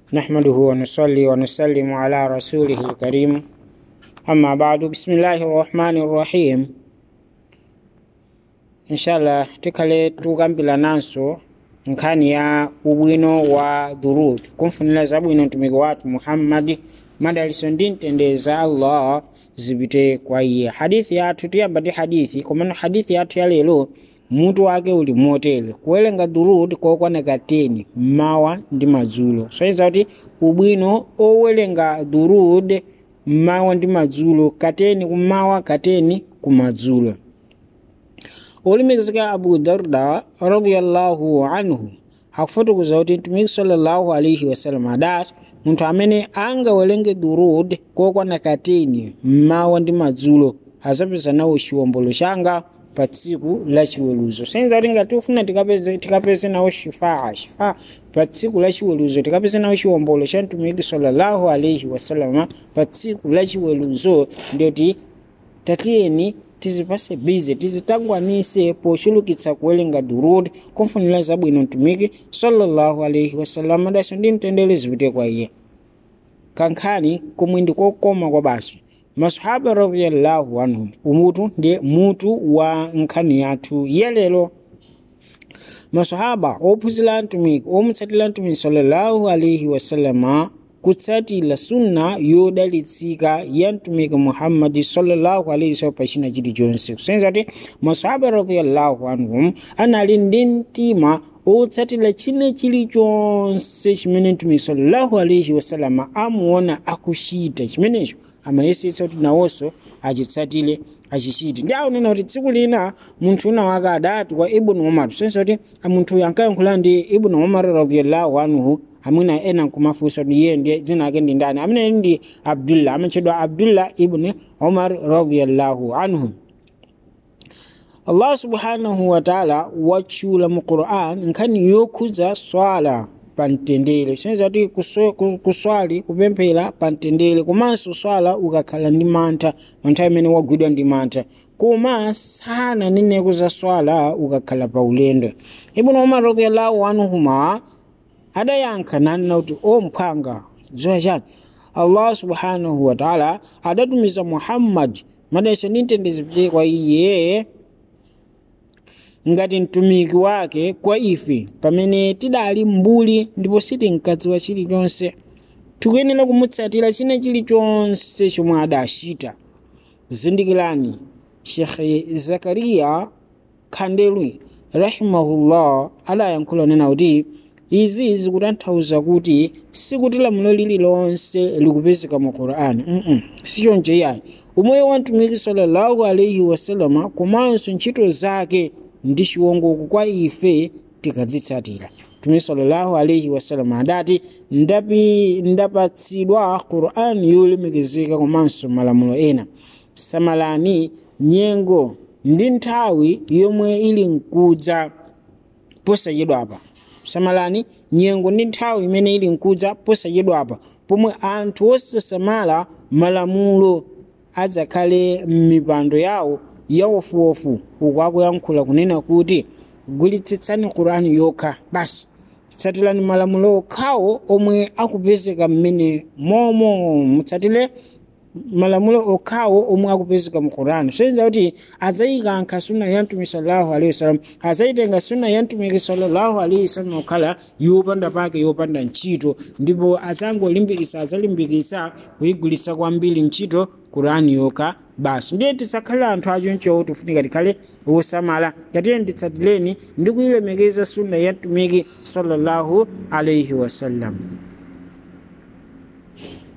نحمده ونصلي ونسلم على رسوله الكريم أما بعد بسم الله الرحمن الرحيم inshallah tikhale tukambila nanso nkhani ya ubwino wa durud kumfunira zabwino mtumiki wathu muhammadi madaliso ndi mtendeza allah zipite kwa iye hadithi yathu tiyamba ndi hadithi komano hadithi yathu ya lero mutu wake uli motere kuwerenga durud kokwana kateni mmawa ndi madzulo soyeza kuti ubwino owerenga durud mmawa ndi madzulo kateni kummawa kateni kumadzulo olemekezeka abu darda radiallahu anhu akufotokoza kuti mtumiki sallallahu alaihi wasallam adati munthu amene angawerenge durud kokwana kateni mmawa ndi madzulo azapeza nawo chiwombolo changa pa tsiku la chiweruzo senza kuti ngati ufuna tikapeze, tikapeze nawo shifaa shifaa pa tsiku la chiweruzo tikapeze nawo chiwombolo cha mtumiki sallallahu alaihi wasalama pa tsiku la chiweruzo ndiyoti tatiyeni tizipase bize tizitangwanise pochulukitsa kuwerenga durud kumfunira zabwino mtumiki sallallahu alaihi wasallam daso ndi mtendere zipite kwa iye kankhani komwe ndi kokoma kwa basi masahaba radiyallahu anhum umutu ndi mutu wa nkhani yathu yelero masahaba ophunzira mtumiki omutsatira mtumiki sallallahu alaihi wasallama kutsatira sunna yodalitsika ya mtumiki muhammadi sallallahu alaihi wasallam pachina chilichonse kusenza kuti masahaba radiyallahu anhum anali ndi mtima otsatira china chilichonse chimene mtumiki sallallahu alaihi wasallam amuona akuchita chimenecho amayesetsa kuti nawonso achitsatire achichite ndi aunena kuti tsiku lina munthu una wake adati kwa ibnu umar senza kuti munthu uyu ankayankhula ndi ibnu umar radiyallahu anhu amwina ena nkumafunsa kuti iye ndiye dzina ake ndi ndani amene ndi abdullah amatchedwa abdullah ibni umar radiyallahu anhu allah subhanahu wataala watchula mu quran nkhani yokhudza swala pamtendere senza kuti kuswali kupemphera pamtendere komanso swala ukakhala ndi mantha manthawi amene wagwidwa ndi mantha koma sananeneko za swala ukakhala pa ulendo ibnu umar radiyallahu anhuma adayankha nanena kuti o mphwanga dziwa chani allah subhanahu wataala adatumiza muhammadi madalitso ndi mtendere zipite kwa iye ngati mtumiki wake kwa ife pamene tidali mbuli ndipo sitinkadziwa chilichonse tikuyenera kumutsatira china chilichonse chomwe adachita zindikirani shekhe zakariya khandelwi rahimahullah adayankhula nena kuti izi zikutanthauza kuti sikuti lamulo lililonse likupezeka mu qur'ani mm -mm. sichoncho iyayi umoyo wa mtumiki sallallahu alaihi wasalama komanso ntchito zake ndi chiwongoko kwa ife tikadzitsatira mtumiki sallallahu alaihi wasallam adati ndapi ndapatsidwa qur'ani yolemekezeka komanso malamulo ena samalani nyengo ndi nthawi yomwe ili nkudza posachedwapa samalani nyengo ndi nthawi imene ili nkudza posachedwapa pomwe anthu osasamala malamulo adzakhale m'mipando yawo yawofuwofu uku akuyankhula kunena kuti gwiritsitsani qur'ani yokha basi tsatirani malamulo okhawo omwe akupezeka mmene momo mutsatire malamulo okhawo omwe akupezeka mu qur'ani soyenza kuti adzayikanka sunna ya mtumiki sallallahu alaihi wasallam adzayitenga sunna ya mtumiki sallallahu alaihi wasallam okhala yopanda pake yopanda ntchito ndipo adzangolimbikisa adzalimbikisa kuyigwiritsa kwambiri ntchito qur'ani yokha basi ndiye tisakhale anthu achoncho tifunika tikhale wosamala tatiye nditsatireni ndi kuyilemekeza sunna ya mtumiki sallallahu alaihi wasallam